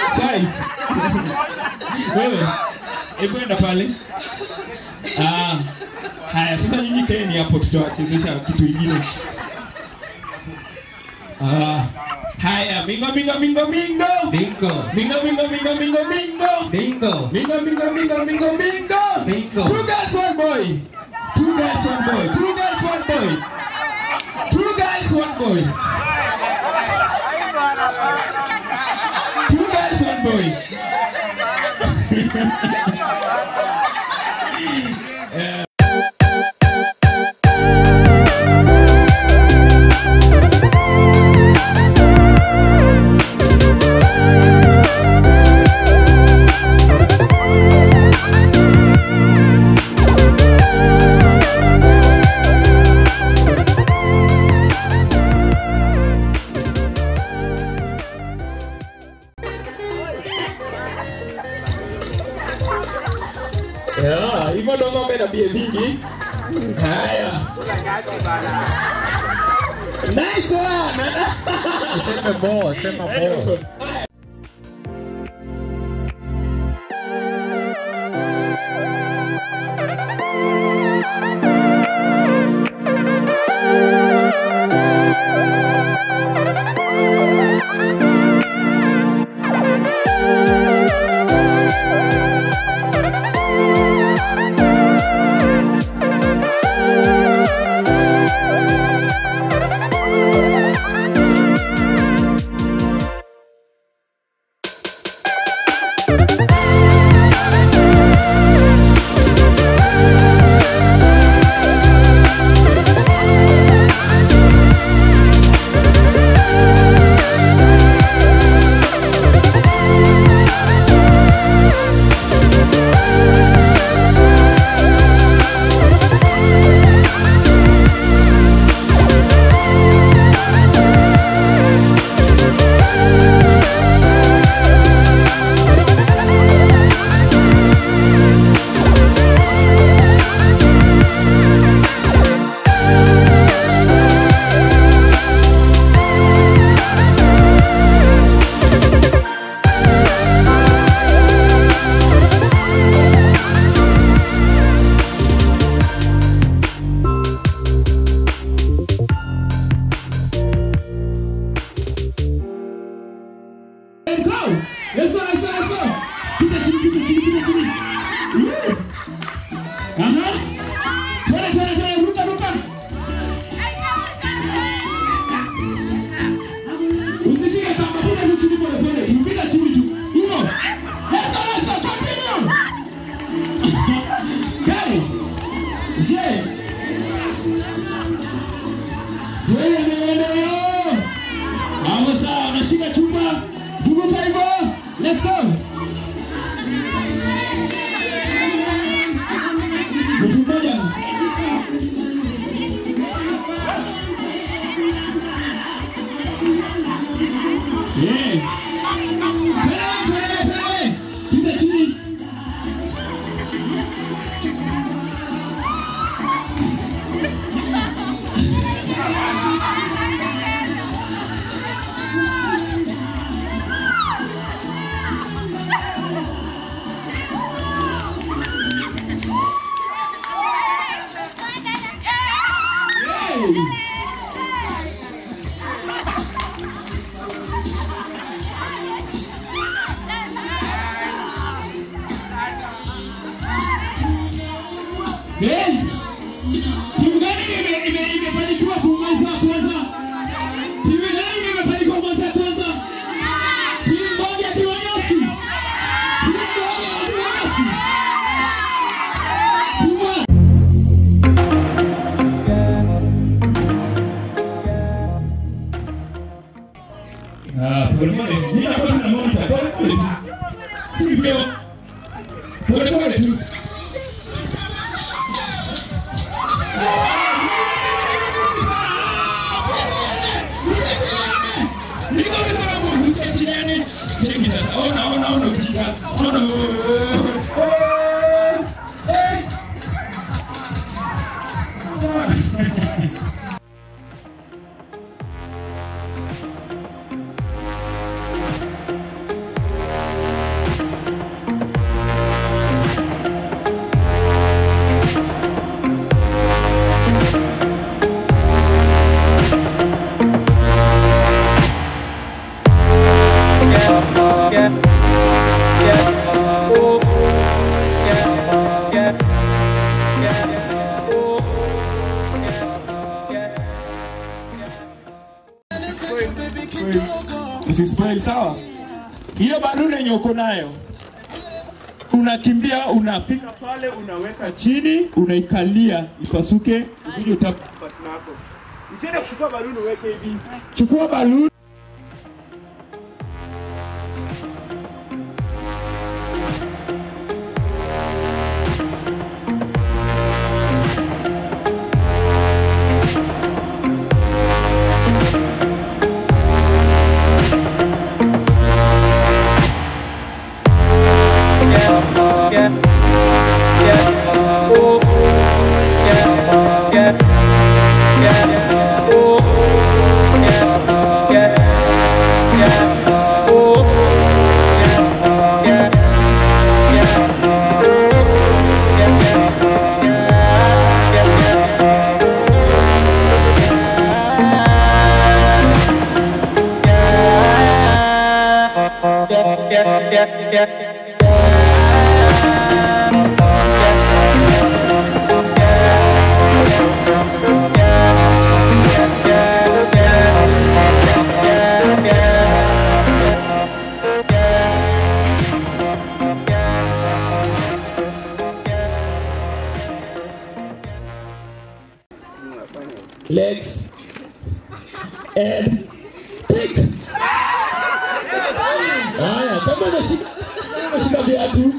Five. Wewe, hebu enda pale. Ah, haya sasa nyinyi kaeni hapo tutawachezesha kitu ingine. Ah, haya mingo mingo mingo mingo. Bingo. Mingo mingo mingo mingo mingo. Bingo. Mingo mingo mingo mingo mingo. Bingo. Two girls one boy. Two girls one boy. Two girls one boy. Two girls one boy. Two girls one boy. Yeah, hivyo ndo ng'ombe na bie mingi. Haya. Nice one. Sema more, sema more. Let's go. Let's go, let's go, let's go. Pita chini, pita chini, pita chini. Woo. Aha. Twende, twende, twende, ruka, ruka. Usishike kamba, pita tu chini pole pole, tu pita chini tu. Hivyo. Let's go, let's go, continue. Okay. Je. Twende, twende, Hapo sawa, unashika chupa, zunguka hivyo. Let's go. Mtu mmoja. Yeah. Twende, twende, twende. Pita chini. Hey. Eh? Timu gani ime- ime- imefanikiwa kumaliza kwanza? Timu gani imefanikiwa kumaliza kwanza? Timu moja Kiwanyaski. Timu moja Kiwanyaski. Timu moja. Ah, pole pole. Mimi hapa tuna monitor. Pole pole tu. Si mbio. Pole pole tu. Niko nimesema Mungu usiachiliane. Cheki sasa. Ona ona ona ujinga. Ona. Eh. sawa? Hiyo baluni yenye uko nayo unakimbia, unafika pale, unaweka chini, unaikalia ipasuke, ukuje utapa basi nako. Usiende kuchukua baluni uweke hivi. Chukua baluni legs and pick. Haya, kama umeshika kama umeshika viatu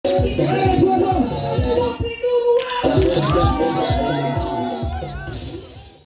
Wewe